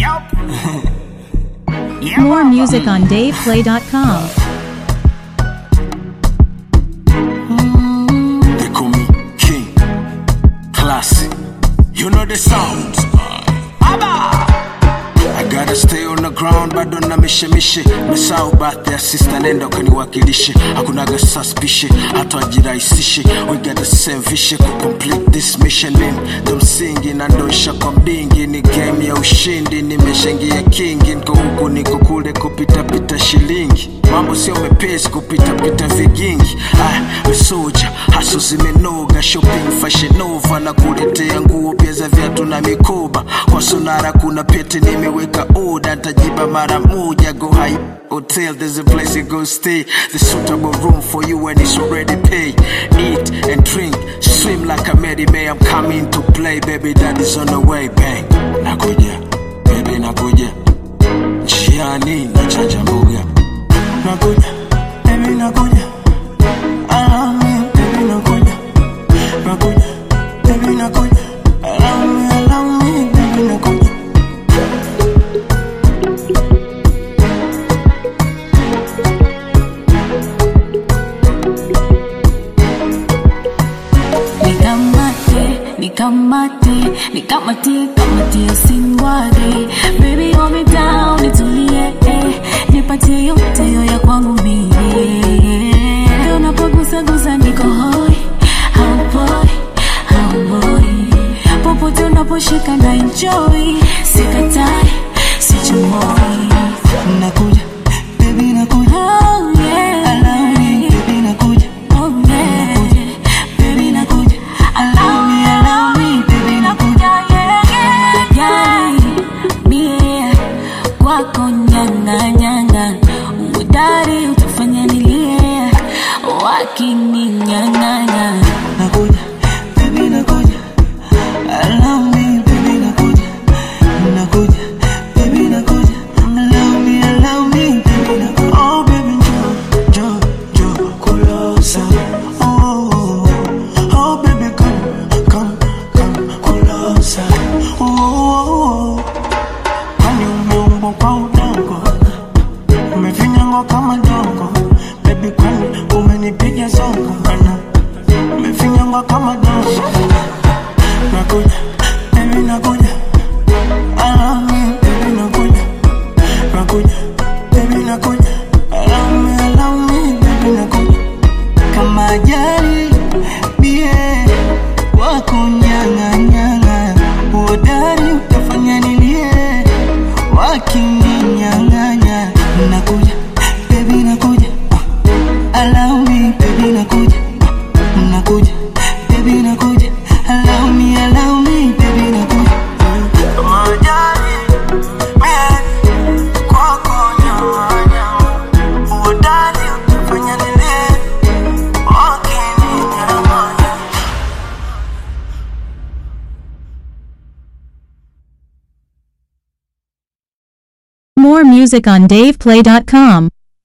More music on DavePlay.com. They call me King. Classy. You know the sounds. I gotta stay on the ground bado na mishemishe mesau bath ya sister nenda ukaniwakilishe hakunaga suspicion hata wajirahisishe we got the same vision ku complete this mission in ndo msingi na ndosha kwa mbingi ni game ya ushindi nimeshaingia kingi niko huku niko kule kupitapita shilingi mambo sio mepesi kupitapita vigingi ah, mesoja haso zimenoga shopping fashion nova na kuletea nguo pia za viatu na mikoba kwa sonara kuna pete nimeweka oda ntajiba mara moja go high hotel there's a place you go stay the suitable room for you and it's already paid eat and drink swim like a Mary May I'm coming to play baby daddy's on the way bang nakuja baby nakuja njiani nachanja mbuga nakuja baby nakuja allow me baby nakuja nakuja baby nakuja allow me allow me baby nakuja Nikamate, nikamate, nikamate, kamatie sinwage Baby hold me down, nitulie eh. Nipatie yote yo ya kwangu mie Ndio unapogusa gusa niko hoi Haupoi, hauboi Popote unaposhika na enjoy Sikatai, sichomoi nakuja baby nakuja Oh yeah allow me baby nakuja Oh yeah baby nakuja allow me allow me baby nakuja Yai, mie kwako nyanga nyanga udari utafanya nilie wakininyang'anya nakuja baby nakuja allow me baby nakuja nakuja baby nakuja allow me allow me baby nakuja oh baby jo jo jo kulosa oh oh, oh baby come come come kulosa oh, oh, oh. kwani umeumbwa kwa udongo umefinyangwa kama dongo baby kwani umenipiga zongo mana umefinyangwa kama dongo nakuja baby nakuja allow me baby nakuja nakuja baby nakuja allow me allow me baby nakuja kama ajali bie wako nyang'anyang'a uodari utafanya nilie wakininyang'anya nakuja baby nakuja ah, allow me baby nakuja ah, nakuja baby nakuja allow me allow me baby nakuja kama ajali bie kwako nyang'anyang'a uodari utafanya nilie wakininyang'anya More music on DavePlay.com.